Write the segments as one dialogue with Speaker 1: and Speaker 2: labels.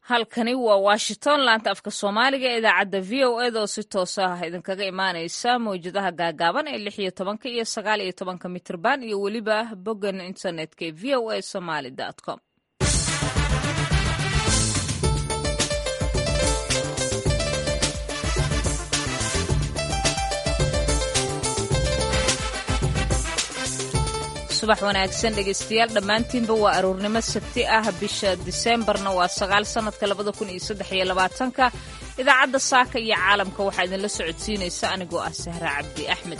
Speaker 1: halkani waa washington laanta afka soomaaliga ee idaacadda v o eda oo si toos ah idinkaga imaaneysa mawjadaha gaagaaban ee lix iyo tobanka iyo sagaal iyo tobanka mitrban iyo weliba boggan internetka ee v o a somaly com subax wanaagsan dhegeystayaal dhammaantiinba waa aroornimo sabti ah bisha diseembarna waa sagaal sannadka labada kun iyo saddex iyo labaatanka idaacadda saaka iyo caalamka waxaa idinla socodsiinaysa anigoo ah sahra cabdi axmed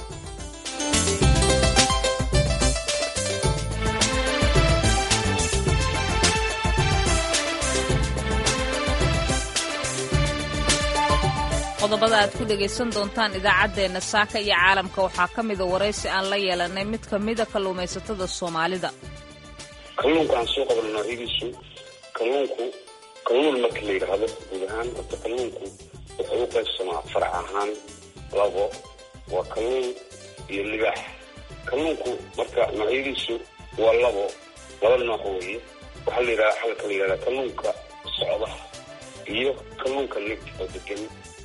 Speaker 1: qodobada aad ku dhegaysan doontaan idaacaddeenna saaka iyo caalamka waxaa ka mida waraysi aan la yeelanay mid ka mida kalluumaysatada soomaalida
Speaker 2: kalluunka aan soo qabno noocyadiisu kalluunku kalluun marka la yidhaahdo guud ahaan horta kalluunku wuxuu u qaybsamaa farac ahaan labo waa kalluun iyo libaax kalluunku marka noocyadiisu waa labo laba nooc weeye waxaa la yidhahda xalka la yidhahda kalluunka socda iyo kalluunka lig oo degan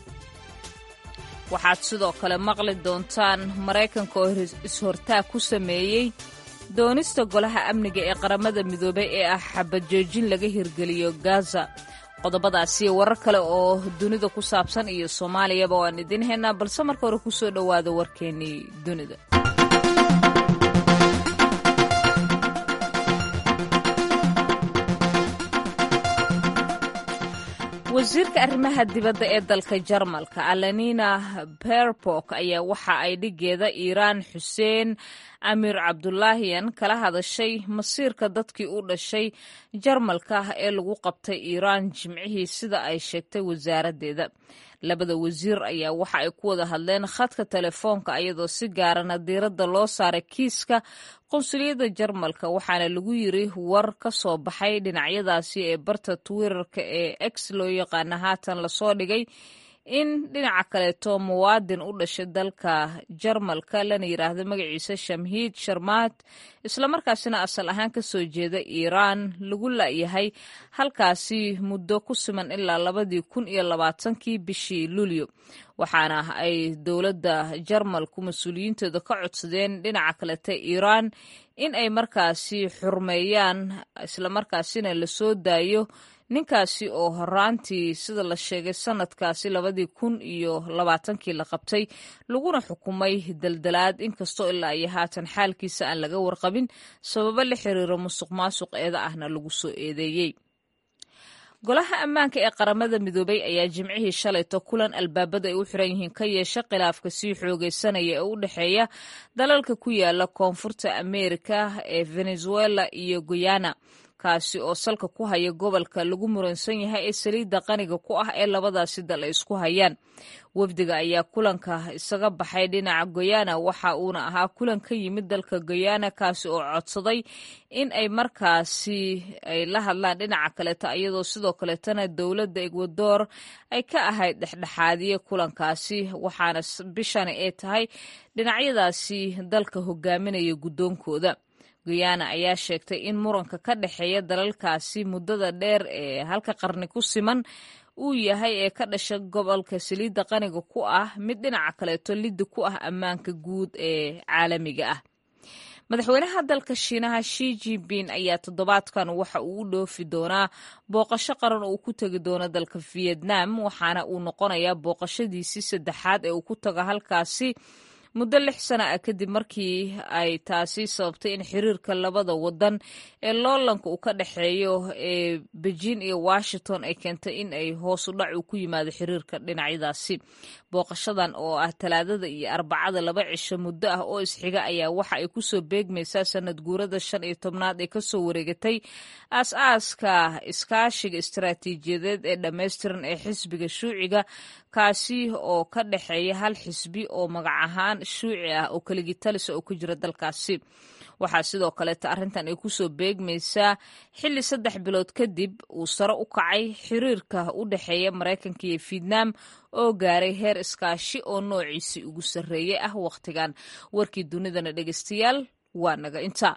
Speaker 1: waxaad sidoo kale maqli doontaan maraykanka oo is-hortaag ku sameeyey doonista golaha amniga ee qaramada midoobay ee ah xabajoojin laga hirgeliyo gaza qodobadaasiyo warar kale oo dunida ku saabsan iyo soomaaliyaba waan idiin haynaa balse marka hore ku soo dhowaada warkeennii dunida wasiirka arrimaha dibadda ee dalka jarmalka alanina berborg ayaa waxa ay dhigeeda iiraan xuseen amiir cabdulaahiyan kala hadashay masiirka dadkii u dhashay jarmalka ee lagu qabtay iiraan jimcihii sida ay sheegtay wasaaraddeeda labada wasiir ayaa waxa ay ku wada hadleen khadka telefoonka iyadoo si gaarana diiradda loo saaray kiiska qunsuliyadda jarmalka waxaana lagu yiri war ka soo baxay dhinacyadaasi ee barta twitterka ee x loo yaqaana haatan lasoo dhigay in dhinaca kaleeto muwaadin u dhashay dalka jarmalka lana yidhaahdo magaciisa shamhiid sharmaad islamarkaasina asal ahaan ka soo jeeda iiraan lagu la'yahay halkaasi muddo ku siman ilaa labadii kun iyo labaatankii bishii luulyo waxaana ay dowladda jarmalku mas-uuliyiintooda ka codsadeen dhinaca kaleta iiraan in ay markaasi xurmeeyaan islamarkaasina la soo daayo ninkaasi oo horaantii sida la sheegay sanadkaasi labadii kun iyo labaatankii la qabtay laguna xukumay daldalaad inkastoo ilaa iyo haatan xaalkiisa aan laga warqabin sababo la xiriiro musuq maasuq eeda ahna lagu soo eedeeyey golaha ammaanka ee qaramada midoobay ayaa jimcihii shalayto kulan albaabada ay u xiran yihiin ka yeesha khilaafka sii xoogeysanaya ee u dhexeeya dalalka ku yaala koonfurta ameerika ee venezuela iyo guyana kaasi oo salka ku haya gobolka lagu muransan yahay ee saliidda qaniga ku ah ee labadaasi dal ay isku hayaan wafdiga ayaa kulanka isaga baxay dhinaca goyana waxa uuna ahaa kulan ka yimid dalka goyana kaasi oo codsaday in ay markaasi ay la hadlaan dhinaca kaleeta iyadoo sidoo kaleetana dowladda ekwador ay ka ahayd dhexdhexaadiye kulankaasi waxaana bishani ay tahay dhinacyadaasi dalka hogaaminaya guddoonkooda guyana ayaa sheegtay in muranka ka dhexeeya dalalkaasi muddada dheer ee halka qarni ku siman uu yahay ee ka dhasha gobolka saliidda qaniga ku ah mid dhinaca kaleeto liddi ku ah ammaanka guud ee caalamiga ah madaxweynaha dalka shiinaha shi jinping ayaa toddobaadkan waxa uu u dhoofi doonaa booqasho qaran oo uu ku tegi doono dalka vietnam waxaana uu noqonayaa booqashadiisii saddexaad ee uu ku tago halkaasi muddo lix sana ah kadib markii ay taasi sababtay in xiriirka labada wadan ee loolanka uu ka dhexeeyo ee beijing iyo washington ay keentay in ay hoos u dhac uu ku yimaado xiriirka dhinacyadaasi booqashadan oo ah talaadada iyo arbacada laba cisho muddo ah oo isxiga ayaa waxa ay kusoo beegmaysaa sanad guurada shan iyo tobnaad ee kasoo wareegatay aas-aaska iskaashiga istaraatiijiyadeed ee dhammaystiran ee xisbiga shuuciga kaasi oo ka dhexeeya hal xisbi oo magac ahaan shuuci ah oo keligii talisa oo ku jira dalkaasi waxaa sidoo kaleeta arrintan ay kusoo beegmaysaa xilli saddex bilood kadib uu sare u kacay xiriirka u dhexeeya maraykanka iyo vietnam oo gaaray heer iskaashi oo noociisii ugu sarreeyey ah wakhtigan warkii dunidana dhegeystayaal waa naga inta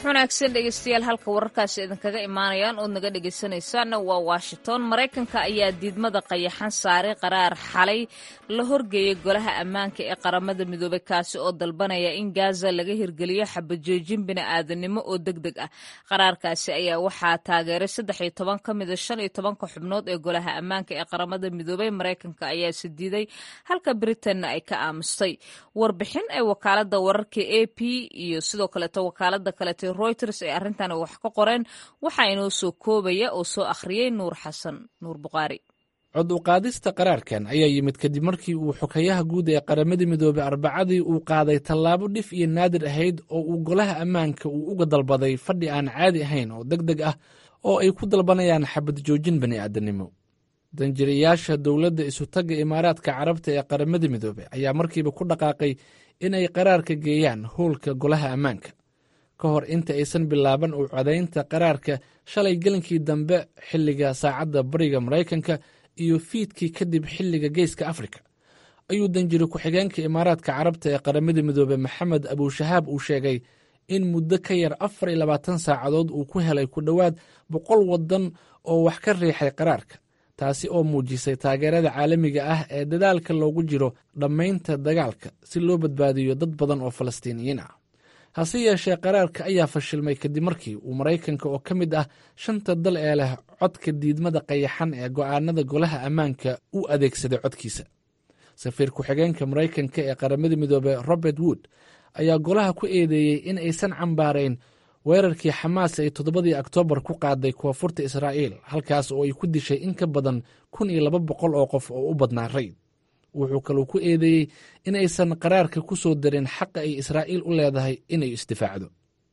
Speaker 1: subax wanaagsan dhegeystayaal halka wararkaasi idinkaga imaanayaan ood naga dhegeysanaysaanna waa washington maraykanka ayaa diidmada qayaxan saaray qaraar xalay la horgeeyay golaha ammaanka ee qaramada midoobay kaasi oo dalbanaya in gaza laga hirgeliyo xabajoojin bini'aadanimo oo deg deg ah qaraarkaasi ayaa waxaa taageeray saddex iyo toban ka mida shan iyo tobanka xubnood ee golaha ammaanka ee qaramada midoobay maraykanka ayaa sidiiday halka britanna ay ka aamustay warbixin ay wakaalada wararka a p iyo sidoo kaleeto wakaalada kaleeto reuters ee arrintan wax ka qoreen waxaa inoo soo koobaya oo soo akhriyey nuur xasan nuur buqaari
Speaker 3: cod u qaadista qaraarkan ayaa yimid kadib markii uu xokayaha guud ee qaramada midoobey arbacadii uu qaaday tallaabo dhif iyo naadir ahayd oo uu golaha ammaanka uu uga dalbaday fadhi aan caadi ahayn oo deg deg ah oo ay ku dalbanayaan xabad joojin bani'aadanimo danjirayaasha dowladda isutagga imaaraadka carabta ee qaramada midoobey ayaa markiiba ku dhaqaaqay in ay qaraarka geeyaan howlka golaha ammaanka ka hor inta aysan bilaaban u codaynta qaraarka shalay gelinkii dambe xilliga saacadda bariga maraykanka iyo fiidkii kadib xilliga geeska afrika ayuu danjiri ku-xigeenka imaaraadka carabta ee qaramada midoobey maxamed abushahaab uu sheegay in muddo ka yar afar iyo labaatan saacadood uu ku helay ku dhowaad boqol waddan oo wax ka riixay qaraarka taasi oo muujisay taageerada caalamiga ah ee dadaalka loogu jiro dhammaynta dagaalka si loo badbaadiyo dad badan oo falastiiniyiin ah hase yeeshee qaraarka ayaa fashilmay kadib markii uu maraykanka oo ka mid ah shanta dal ee leh codka diidmada qayaxan ee go'aanada golaha ammaanka u adeegsaday codkiisa safiir ku-xigeenka maraykanka ee qaramada midoobey robert wood ayaa golaha ku eedeeyey in aysan cambaarayn weerarkii xamaas ay toddobadii oktoobar ku qaaday koonfurta israa'iil halkaas oo ay ku dishay in ka badan kun iyo laba boqol oo qof oo u badnaa rayd wuxuu kaluu ku eedeeyey in aysan qaraarka ku soo darin xaqa ay israa'iil u leedahay inay isdifaacdo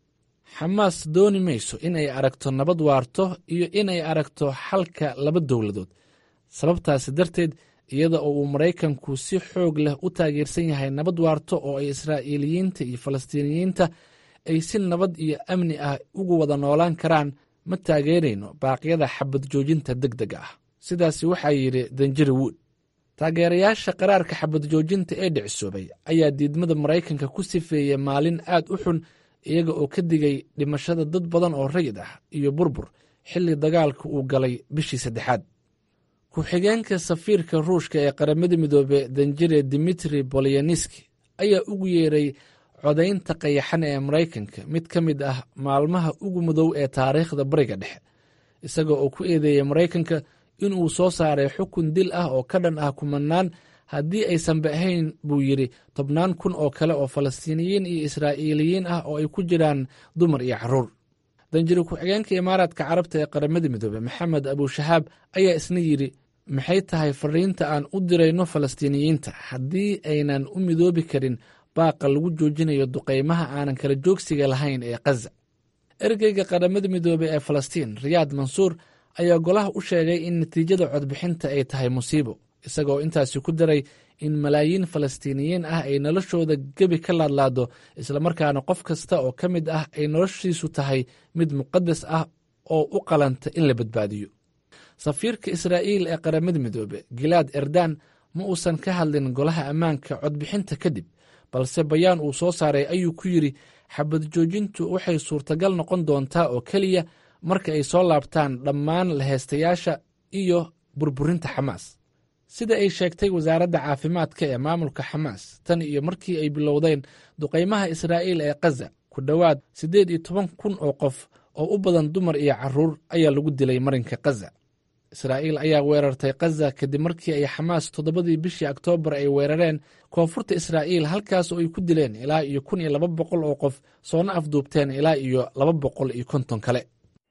Speaker 3: xamaas dooni mayso in ay aragto nabad waarto iyo in ay aragto xalka laba dowladood sababtaasi darteed iyada oo uu maraykanku si xoog leh u taageersan yahay nabad waarto oo ay israa'iiliyiinta iyo falastiiniyiinta ay si nabad iyo amni ah ugu wada noolaan karaan ma taageerayno baaqyada xabad joojinta deg deg ah sidaasi waxaa yidhi danjiri wood taageerayaasha qaraarka xabad joojinta ee dhicisoobay ayaa diidmada maraykanka ku sifeeyey maalin aad u xun iyaga oo ka digay dhimashada dad badan oo rayid ah iyo burbur xilli dagaalka uu galay bishii saddexaad ku-xigeenka safiirka ruushka ee qaramada midoobe danjire dimitri bolyanski ayaa ugu yeeray codaynta qayaxan ee maraykanka mid ka mid ah maalmaha ugu mudow ee taariikhda bariga dhexe isaga oo ku eedeeyey maraykanka inuu soo saaray xukun dil ah oo ka dhan ah kumanaan haddii aysanba ahayn buu yidhi tobnaan kun oo kale oo falastiiniyiin iyo israa'iiliyiin ah oo ay ku jiraan dumar iyo carruur danjiri ku-xigeenka imaaraadka carabta ee qaramada midoobe maxamed abushahaab ayaa isna yidhi maxay tahay fariinta aan u dirayno falastiiniyiinta haddii aynan u midoobi karin baaqa lagu joojinayo duqaymaha aanan kala joogsiga lahayn ee khaza ergeyga qaramada midoobe ee falastiin riyaad mansuur ayaa golaha u sheegay in natiijada codbixinta ay tahay musiibo isagoo intaasi ku daray in malaayiin falastiiniyiin ah ay noloshooda gebi ka laadlaado islamarkaana qof kasta oo ka mid ah ay noloshiisu tahay mid muqadas ah oo u qalanta in la badbaadiyo safiirka israa'iil ee qaramada midoobe gilaad erdan ma uusan ka hadlin golaha ammaanka codbixinta kadib balse bayaan uu soo saaray ayuu ku yidhi xabad joojintu waxay suurtagal noqon doontaa oo keliya marka ay soo laabtaan dhammaan laheystayaasha iyo burburinta xamaas sida ay sheegtay wasaaradda caafimaadka ee maamulka xamaas tan iyo markii ay bilowdeen duqaymaha israa'iil ee khaza ku dhowaad siddeed iyo toban kun oo qof oo u badan dumar iyo carruur ayaa lagu dilay marinka khaza israa'iil ayaa weerartay khaza kadib markii ay xamaas toddobadii bishii oktoobar ay weerareen koonfurta israa'iil halkaas oo ay ku dileen ilaa iyo kun iyo laba boqol oo qof soona afduubteen ilaa iyo laba boqol iyo konton kale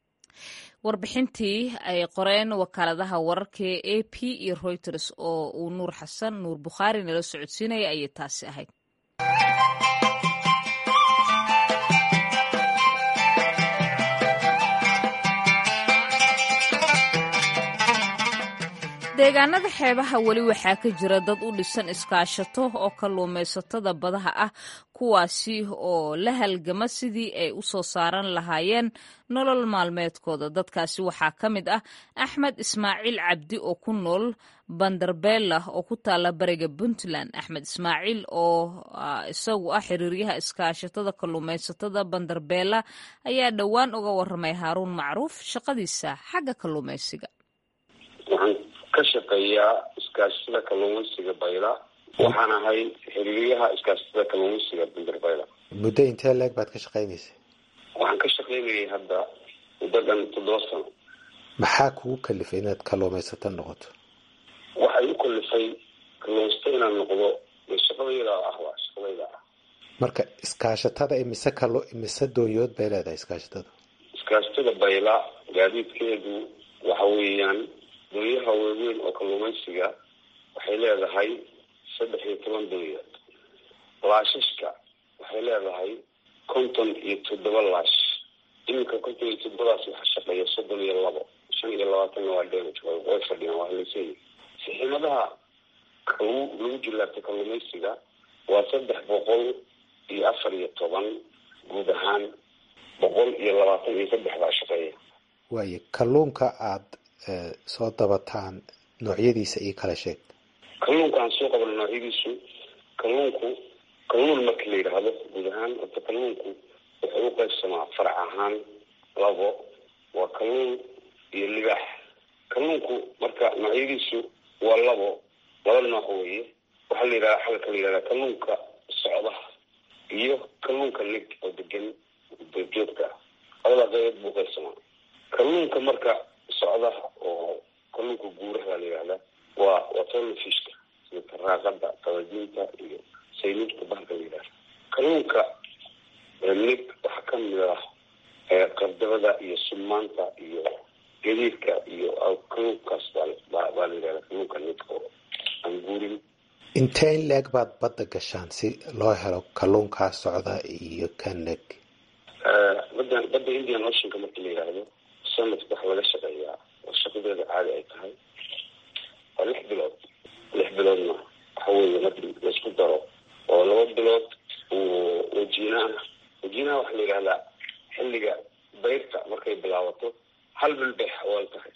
Speaker 1: warbixintii ay qoreen wakaaladaha wararka ee a p iyo reuters oo uu nuur xasan nuur bukhaari nala socodsiinaya ayay taasi ahayd deegaanada xeebaha weli waxaa ka jira dad u dhisan iskaashato oo kalluumaysatada badaha ah kuwaasi oo la halgama sidii ay u soo saaran lahaayeen nolol maalmeedkooda dadkaasi waxaa ka mid ah axmed ismaaciil cabdi oo ku nool bandarbeela oo ku taala bariga puntland axmed ismaaciil oo isagu ah xiriiryaha iskaashatada kalluumaysatada bandarbeela ayaa dhowaan uga waramay haaruun macruuf shaqadiisa xagga kalluumaysiga
Speaker 2: ka shaqeeyaa iskaashatada kalluumaysiga bayla waxaan ahay xiriiryaha iskaashatada kalluumaysiga bandarbayla
Speaker 4: muddo intee leeg baad ka shaqaynaysa
Speaker 2: waxaan ka shaqaynayay hadda muddadan toddoba sano
Speaker 4: maxaa kugu kalifay inaad kalluumaysato noqoto
Speaker 2: waxay u kalifay kalluumaysato inaan noqdo dee shaqadayda ah waa shaqadayda ah
Speaker 4: marka iskaashatada imise kalo imise doonyood bay leedahay iskaashatada
Speaker 2: iskaashatada bayla gaadiidkeedu waxa weeyaan doonyaha waaweyn oo kalluumaysiga waxay leedahay saddex iyo toban doonyood laashashka waxay leedahay konton iyo toddoba laash iminka konton iyo toddobadaas waxaa shaqeeya soddon iyo labo shan iyo labaatanna waa damage way fadhiyaan waa haleysay siximadaha kalu lagu jilaabta kalluumaysiga waa saddex boqol iyo afar iyo toban guud ahaan boqol iyo labaatan iyo saddex baa shaqeeya
Speaker 4: waayo kalluunka aada soo dabataan noocyadiisa iyo kala sheeg
Speaker 2: kalluunka aan soo qabno noocyadiisu kalluunku kalluun marka la yidhaahdo guud ahaan horta kalluunku wuxuu u qaybsamaa farac ahaan labo waa kalluun iyo libaax kalluunku marka noocyadiisu waa labo laba nooc weeye waxaa la yidhahda xalka la yidhahda kalluunka socda iyo kalluunka nig oo degan joogta ah labada qaybood buu qaybsamaa kalluunka marka socda oo kalluunka guuraha la yidhahda waa waa tolnafishka sida taraaqada qabadiinta iyo saynibta bahalka la yidhahda kalluunka nig waxaa kamid ah qardabada iyo sumaanta iyo gadiidka iyo kalluunkaas baa baa la yidhahda kalluunka nig oo aan guurin
Speaker 4: intee in leeg baad badda gashaan si loo helo kalluunkaa socda iyo ka neg
Speaker 2: badda badda indian oceanka marka la yidhaahdo sanadka waxaa laga shaqeeyaa oo shaqadeeda caadi ay tahay waa lix bilood lix biloodna waxa weeye marki laisku daro oo laba bilood wajiinaha wajiinaha waxaa la yidhahdaa xilliga bayrta markay bilaabato hal bil bay xawaal tahay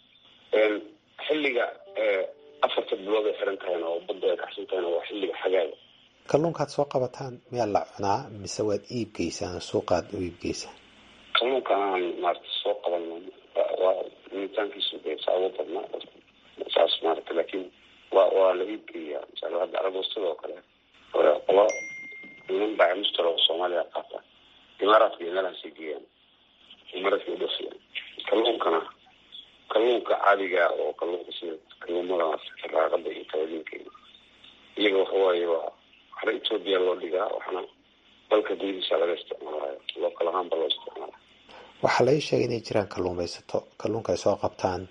Speaker 2: xilliga afarta bilood ay xiran tahayna oo badda ay kaxsan tahayna waa xilliga xagaaga
Speaker 4: kalluunkaad soo qabataan miyaa la cunaa mise waad iib geysaan oo suuqaad u iib geysaan
Speaker 2: kalluunka aan maarata soo qabano waa cunitaankiisu dee saabo badnaa saas maarata laakiin waa waa la iibgeeyaa misal hadda aragoostada oo kale qolo niman baa mustala oo soomaaliya qaata imaaraadka iyo meelahaasay geeyaan imaaraadka udhafiyaan kalluunkana kalluunka caadiga oo kalluunka sida kalluumada raaqada iyo kabadiinka iyaga waxawaaye waa waxna etoobiya loo dhigaa waxna dalka gudihiisa laga isticmaalayo lookal ahaan ba loo isticmaala
Speaker 4: waxaa lai sheegay inay jiraan kalluumaysato kalluunka ay soo qabtaan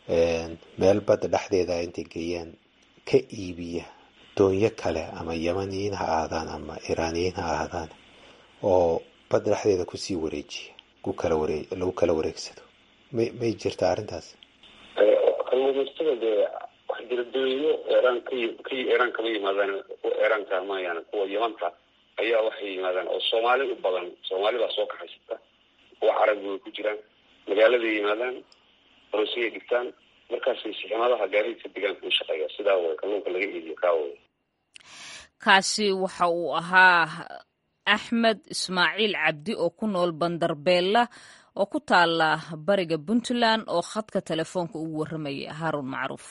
Speaker 4: meel badda dhexdeeda intay geeyaan ka iibiya doonyo kale ama yamaniyiin ha ahaadaan ama iraaniyiin ha ahaadaan oo badda dhexdeeda kusii wareejiya ku kala waree lagu kala wareegsado may may jirta arrintaas
Speaker 2: kalluumaysatada dee wax jira doonyo eeraan ka ka eeraan kama yimaadaan kuwa eeraanka mayaan kuwa yamanta ayaa waxay yimaadaan oo soomaali u badan soomaali baa soo kaxaysata kuwa carabi way ku jiraan magaaladay yimaadaan roosiyay dhigtaan markaasay siximadaha gaadiidka deegaanka u shaqeeya sidaa way kalluunka laga iibiyo kaa way
Speaker 1: kaasi waxa uu ahaa axmed ismaaciil cabdi oo ku nool bandarbeella oo ku taala bariga puntland oo khadka telefoonka ugu warramayay haaruun macruuf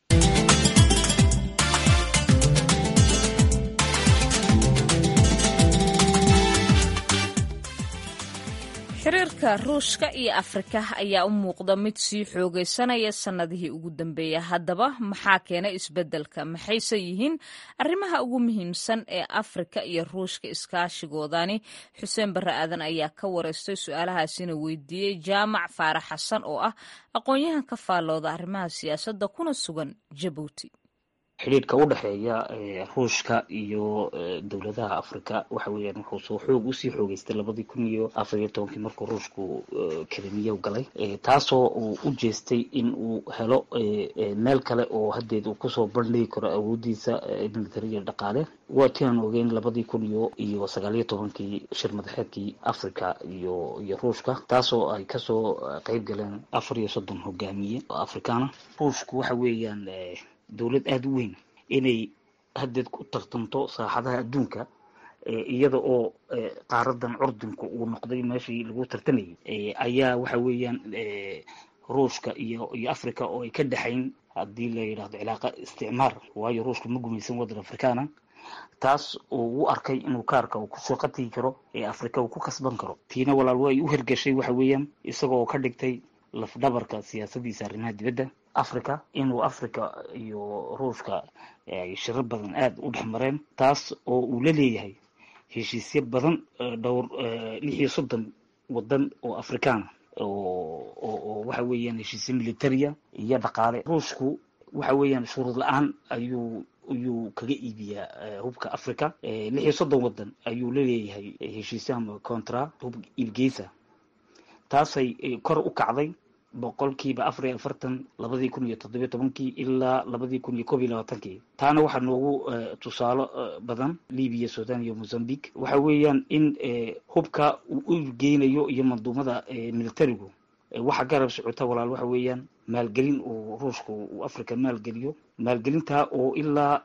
Speaker 1: xiriirka ruushka iyo afrika ayaa u muuqda mid sii xoogaysanaya sannadihii ugu dambeeya haddaba maxaa keenay isbeddelka maxayse yihiin arrimaha ugu muhiimsan ee afrika iyo ruushka iskaashigoodani xuseen barre aadan ayaa ka wareystay su-aalahaasina weydiiyey jaamac faarax xasan oo ah aqoon-yahan ka faallooda arrimaha siyaasadda kuna sugan jabuuti
Speaker 5: xidhiidhka u dhexeeya ruushka iyo dowladaha africa waxa weeyaan wuxuu soo xoog usii xoogeystay labadii kun iyo afar iyo tobankii markuu ruushku krimiya galay taasoo uu u jeestay in uu helo meel kale oo hadeed uu kusoo bandhigi karo awoodiisa militariya dhaqaale waa ti aan ogeyn labadii kun iyo iyo sagaaliyo tobankii shir madaxeedkii africa iyo iyo ruushka taasoo ay kasoo qeyb galeen afar iyo soddon hogaamiye oo afrikaana ruushku waxa weeyaan dowlad aada u weyn inay haddeed ku tartanto saaxadaha adduunka iyada oo qaaradan curdinku uu noqday meeshii lagu tartamayay ayaa waxa weeyaan ruushka iyo iyo africa oo ay ka dhexayn haddii la yidhahdo cilaaqa isticmaar waayo ruushka ma gumaysan waddan afrikaana taas uu u arkay inuu kaarka uu kusoo qatigi karo ee africa uu ku kasban karo tiina walaal way u hergeshay waxa weeyaan isagoo ka dhigtay lafdhabarka siyaasadiisa arrimaha dibadda africa inuu africa iyo ruushka ay shiro badan aada u dhex mareen taas oo uu la leeyahay heshiisyo badan dhowr lix iyo soddon waddan oo afrikaana oo waxa weeyaan heshiisyo militaria iyo dhaqaale ruushku waxa weeyaan shuruud la-aan ayuu ayuu kaga iibiyaa hubka africa lix iyo soddon waddan ayuu la leeyahay heshiisyo ama contra hub iibgeysa taasay kor u kacday boqolkiiba afar iyo afartan labadii kun iyo toddobiyo tobankii ilaa labadii kun iyo koob iyo labaatankii taana waxaa noogu tusaalo badan libiya sudan iyo mozambique waxa weeyaan in hubka uu u geynayo iyo manduumada militarigu waxa garab socota walaal waxa weeyaan maalgelin uu ruushku uu africa maalgeliyo maalgelintaa oo ilaa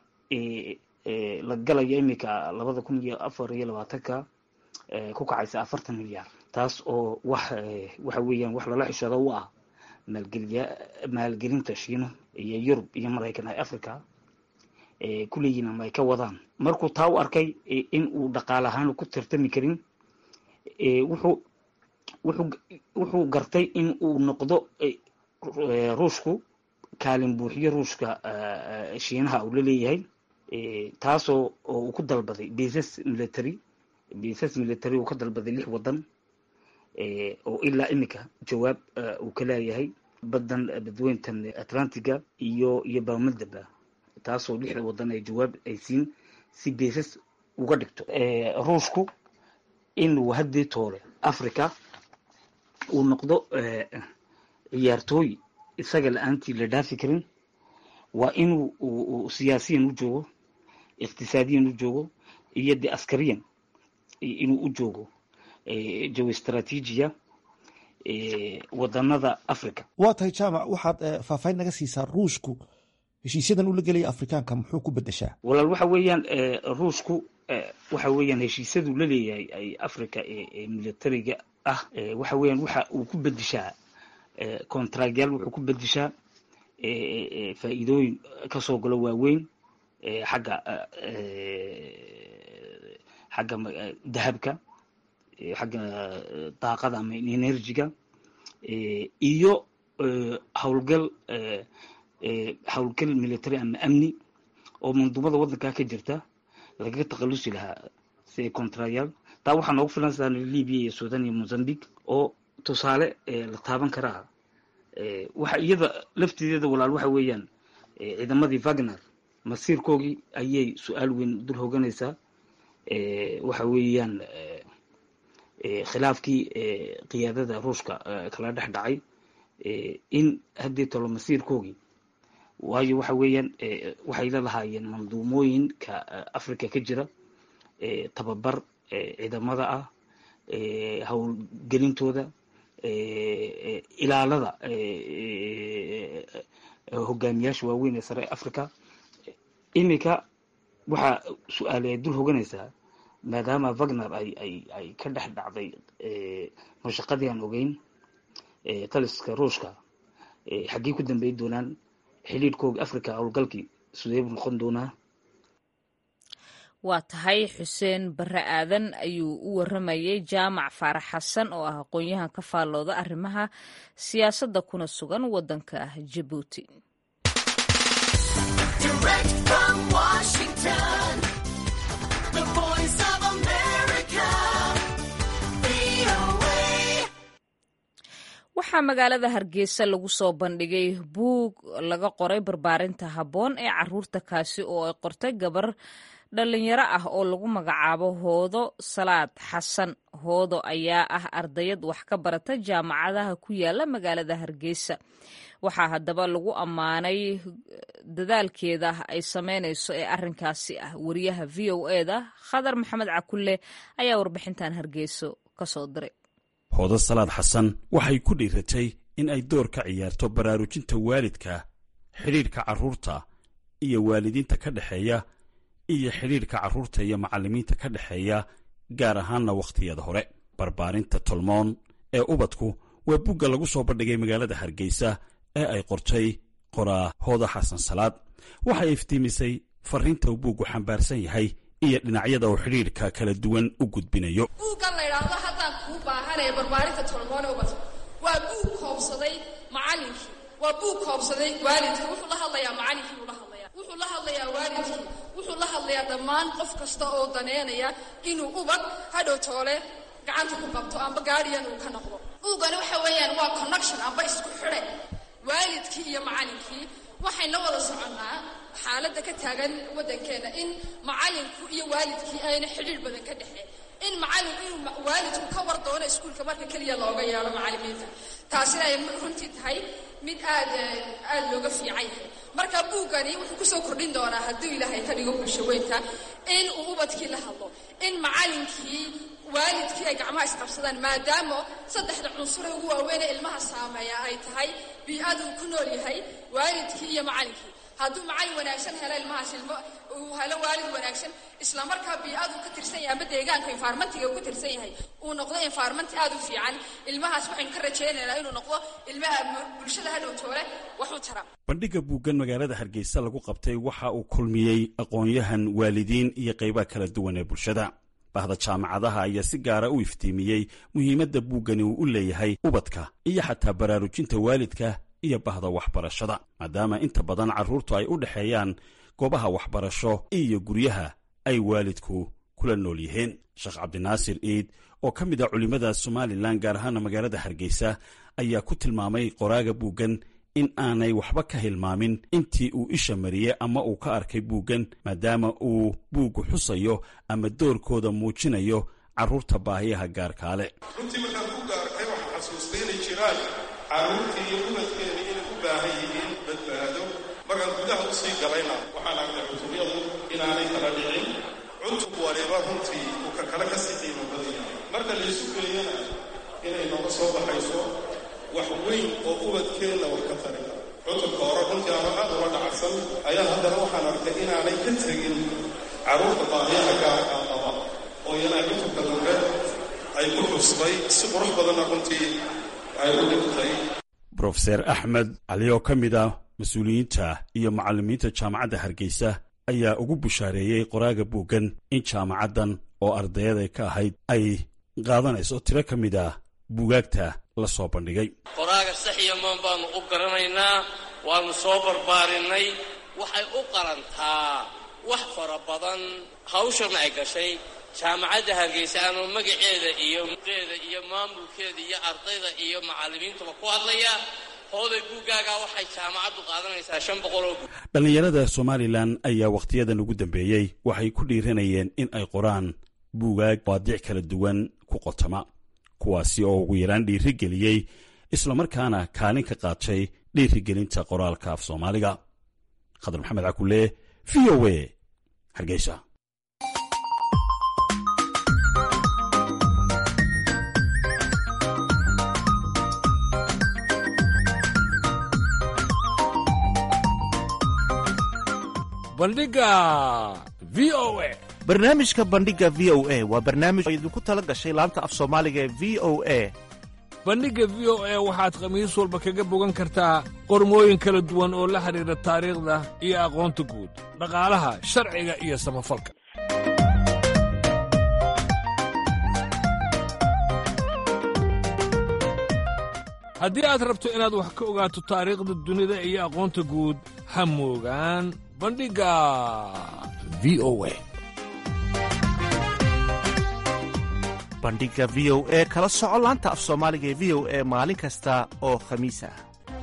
Speaker 5: la galayo iminka labada kun iyo afar iyo labaatanka ku kacaysa afartan milyaar taas oo wax waxa weeyaan wax lala xishado u ah maalgeliya maalgelinta shiina iyo yurub iyo maraykan ay africa kuleeyihin ama ay ka wadaan markuu taa u arkay in uu dhaqaale ahaan ku tartami karin wuxuu wuxuu wuxuu gartay in uu noqdo ruushku kaalin buuxiyo ruushka shiinaha uu la leeyahay taasoo oo uu ku dalbaday baisas military baisas military uu ka dalbaday lix waddan oo ilaa iminka jawaab uu ka leeyahay baddan badweyntan atlantiga iyo iyo baamadaba taasoo lixda waddan ay jawaab ay siin si baisas uga dhigto ruushku inuu haddii toole africa uu noqdo ciyaartooy isaga la-aantii la dhaafi karin waa inuu siyaasiyan u joogo iqtisaadiyan u joogo iyo de askariyan inuu u joogo jawi istraatiijiya wadanada africa
Speaker 6: waa tahay jaamac waxaad faahfaahin naga siisaa ruushku heshiisyadan uu la gelaya afrikaanka muxuu ku bedeshaa
Speaker 5: walaal waxa weeyaan ruushku waxa weeyaan heshiisyaduu la leeyahay ay africa ee militariga ah waxa weeyaan waxa uu ku bedeshaa contractyaal wuxuu ku bedeshaa faa'iidooyin kasoo galo waaweyn xagga xagga dahabka xagga daaqada ama enerjiga iyo howlgal howlgal military ama amni oo manduumada waddankaa ka jirta lagaga takhalusi lahaa si contractyaal taa waxaa noogu filan sida libya iyo sudan iyo mozambique oo tusaale la taaban karaa waxa iyada laftideeda walaal waxa weeyaan ciidamadii wagner masiirkoogii ayay su-aal weyn dul hoganaysaa waxa weeyaan khilaafkii qiyaadada ruushka kala dhex dhacay in haddii tolo masiirkoogii waayo waxa weeyaan waxay la lahaayeen manduumooyinka africa ka jira tababar ciidamada ah howlgelintooda ilaalada hogaamiyaasha waaweyn ee sare africa iminka waxaa su-aale dul hoganaysaa maadaama wagner ay ay ay ka dhex dhacday mashaqadii aan ogeyn taliska ruushka xaggii ku dambeyn doonaan xiliidhkooga africa howlgalkii sidee buu noqon doonaa
Speaker 1: waa tahay xuseen barre aadan ayuu u waramayay jaamac faarax xasan oo ah aqoon-yahan ka faallooda arrimaha siyaasadda kuna sugan waddanka jabuuti waxaa magaalada hargeysa lagu soo bandhigay buug laga qoray barbaarinta habboon ee caruurta kaasi oo ay qortay gabar dhalinyaro ah oo lagu magacaabo hoodo salaad xasan hoodo ayaa ah ardayad wax ka barata jaamacadaha ku yaala magaalada hargeysa waxaa haddaba lagu ammaanay dadaalkeeda ay sameynayso ee arrinkaasi ah wariyaha v o eda khadar maxamed cakulle ayaa warbixintan hargeyso kasoo diray
Speaker 7: hoodo salaad xasan waxay ku dhiiratay in ay door ka ciyaarto baraarujinta waalidka xidhiidhka carruurta iyo waalidiinta ka dhexeeya iyo xidhiidhka carruurta iyo macallimiinta ka dhexeeya gaar ahaanna wakhtiyada hore barbaarinta tolmoon ee ubadku waa bugga lagu soo bandhigay magaalada hargeysa ee ay qortay qoraa hooda xasan salaad waxay iftiimisay farriinta uu buuggu xambaarsan yahay iyo dhinacyada uu xidhiidhka kala duwan u gudbinayo
Speaker 8: buuggan la ydhaahdo haddaan kuu baahanaya barbaarinta tolmoon ee ubadka waa buug koobsaday macallinkii waa buug koobsaday waalidkii wuxuu la hadlayaa macallinkii buu la hadlayaa wuxuu la hadlayaa waalidkii wuxuu la hadlayaa dhammaan qof kasta oo daneynaya inuu ubad hadhow toole gacanta ku qabto amba gaadhiyan uu ka noqdo buuggani waxa weeyaan waa connection amba isku xidhe waalidkii iyo macallinkii waxayna wada soconnaa xaaladda ka taagan waddankeenna in macallinku iyo waalidkii ayna xidhiidh badan ka dhexeen in macallin inuu waalidku ka war doono iskuulka marka keliya looga yeedho macallimiinta taasina ay runtii tahay mid aad aad looga fiican yahay marka buuggani wuxuu kusoo kordhin doonaa hadduu ilaahay ka dhigo bulsho weynta in uu ubadkii la hadlo in macallinkii waalidkii ay gacmaha isqabsadaan maadaama saddexda cunsure ugu waaweynee ilmaha saameeya ay tahay bii-aduu ku nool yahay waalidkii iyo macallinkii hadduu macallin wanaagsan helo ilmahaas ilmo uu helo waalid wanaagsan islamarkaa bii-aduu ka tirsan yahay ama deegaanka environmentiga uu ka tirsan yahay uu noqdo environmenti aad u fiican ilmahaas waxaynu ka rajaynaynaa inuu noqdo ilmaha bulshada hadhow toole wax u tara
Speaker 7: bandhigga buuggan magaalada hargeysa lagu qabtay waxa uu kulmiyey aqoon-yahan waalidiin iyo qaybaha kala duwan ee bulshada bahda jaamacadaha ayaa si gaara u iftiimiyey muhiimadda buuggani uu u leeyahay ubadka iyo xataa baraarujinta waalidka iyo bahda waxbarashada maadaama inta badan carruurtu ay u dhexeeyaan goobaha waxbarasho iyo guryaha ay waalidku kula nool yihiin sheekh cabdinaasir iid oo ka mid a culimmada somalilan gaar ahaana magaalada hargeysa ayaa ku tilmaamay qoraaga buuggan in aanay waxba ka hilmaamin intii uu isha mariyey ama uu ka arkay buuggan maadaama uu buuggu xusayo ama doorkooda muujinayo carruurta baahiyaha gaarkaale
Speaker 9: runtii markaan buugga arkay waxaa xasuustay inay jiraan carruurtii iyo ubadkeeda inay u baahan yihiin badbaado markaan gudaha u sii galayna waxaan arkay cutubyadu inaanay kala dhicin cutub waliba runtii uu ka kale ka sii qiimo badan yahay marka laysu geeyana inay nooga soo baxayso wax weyn oo ubadkeenna wax ka tari cutubka hore runtii ama aad ula dhacsan ayaa haddana waxaan arkay inaanay ka tegin carruurta baahiyaha gaarka qaba oo iyana cutubka dambe ay ku xustay si qurux badanna runtii ay u dhigtay
Speaker 7: brofeser axmed cali oo ka mid ah mas-uuliyiinta iyo macallimiinta jaamacadda hargeysa ayaa ugu bushaareeyey qoraaga buuggan in jaamacaddan oo ardayada ka ahayd ay qaadanayso tiro ka mid ah buugaagta la soo bandhigay
Speaker 10: qoraaga saxiyamaan baannu u garanaynaa waannu soo barbaarinay waxay u qalantaa wax fara badan hawshan ay gashay jaamacadda hargeysa anuu magaceeda iyo muqeeda iyo maamulkeeda iyo ardayda iyo macallimiintuba ku hadlaya hooday buuggaagaa waxay jaamacaddu qaadanaysaa shan boqol oo
Speaker 7: dhallinyarada somalilan ayaa wakhtiyadan ugu dambeeyey waxay ku dhiiranayeen in ay qoraan buugaag waadic kala duwan ku qotama kuwaasi oo ugu yaraan dhiirigeliyey islamarkaana kaalin ka qaatay dhiirigelinta qoraalka af soomaaliga khadar maxamed cakulle v o a hargeysa
Speaker 3: bandhiga v o a
Speaker 6: barnaamijka bandhiga v o a waa barnaamij oo idinku tala gashay laanta af soomaaliga ee v o a
Speaker 3: bandhigga v o a waxaad khamiis walba kaga bogan kartaa qormooyin kala duwan oo la xidhiidha taariikhda iyo aqoonta guud dhaqaalaha sharciga iyo samafalka haddii aad rabto inaad wax ka ogaato taariikhda dunida iyo aqoonta guud ha moogaan bandhigga v o a
Speaker 11: bandhiga v o e kala soco laanta af soomaaliga ee v o e maalin kasta oo khamiis ah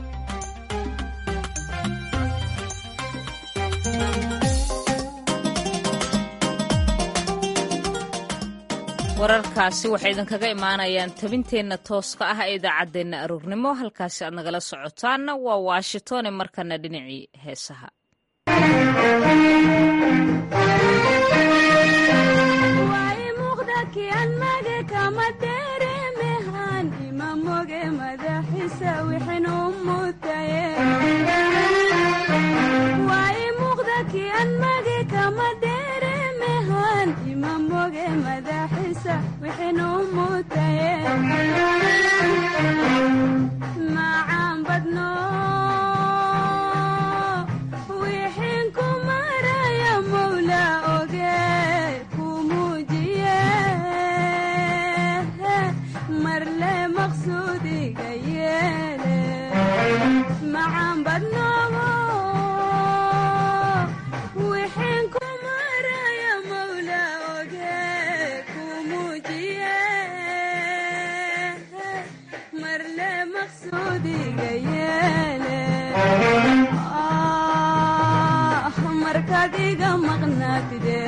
Speaker 1: wararkaasi waxay idinkaga imaanayaan tabinteenna tooska ah ee idaacaddeenna aroornimo halkaasi aad nagala socotaanna waa washingtone markana dhinacii heesaha
Speaker 12: macaan badno wixin ku maraya mawla oge ku muujiye marle maqsuudiga yeele macaan badno wixin ku maraya mawla oge ku muujiye marle maqsuudiga yeele ah markaad iga maqnaatide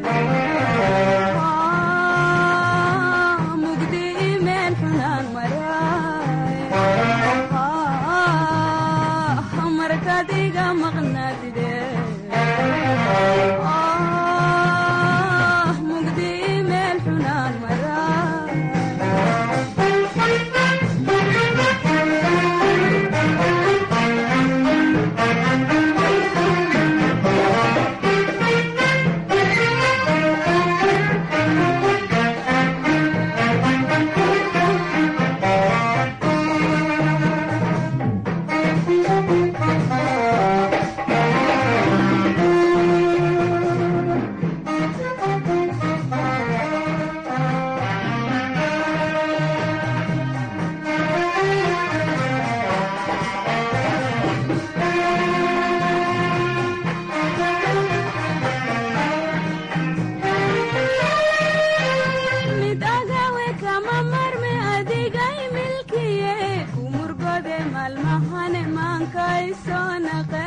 Speaker 12: Ah, mugdi imeel xunaan maraay Ah, markaad iga maqnaatide Ah, mugdi imeel xunaan mid agawe kama marme adigay milkiye umurgode maalmahane maankay soo naqe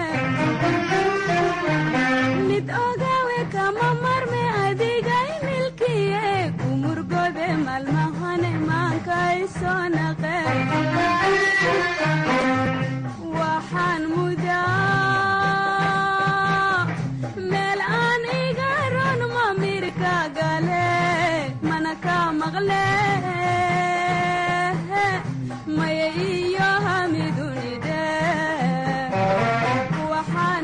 Speaker 12: mid ogawe kama marme adigay milkiye umurgode maalmahane maankay soo naqe waxaan mudaa meel aan iga ron mamirka gale mana ka maqle maya iyo hamidunide waxaan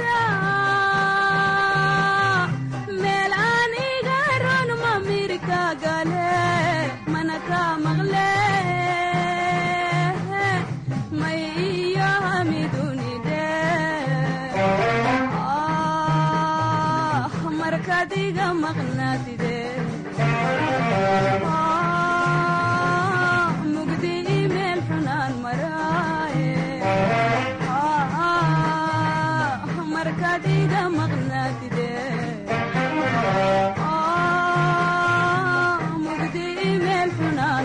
Speaker 12: mudaa meel aan iga ron mamirka gale mana ka maqle maya iyo hamidunide ah markaad iga maqnaatide Ah, mugdi imeel xunaan maraaye Ah, markaad iga maqnaatide Ah, mugdi imeel xunaan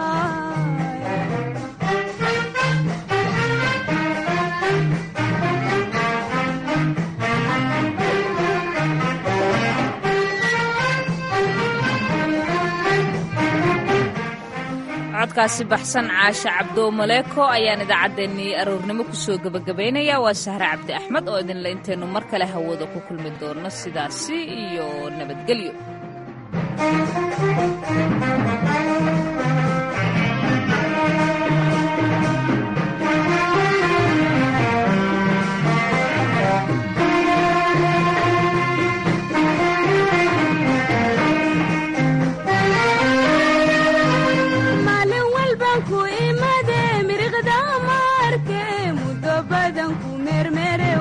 Speaker 1: codkaasi baxsan caasha cabdoo maleeko ayaan idaacaddeenii aroornimo kusoo gebagabaynaya waa sahre cabdi axmed oo idinle intaynu mar kale hawada ku kulmi doonno sidaasi iyo nabadgelyo
Speaker 12: maalin walban ku imade miriqda maarke muddo badan ku mermere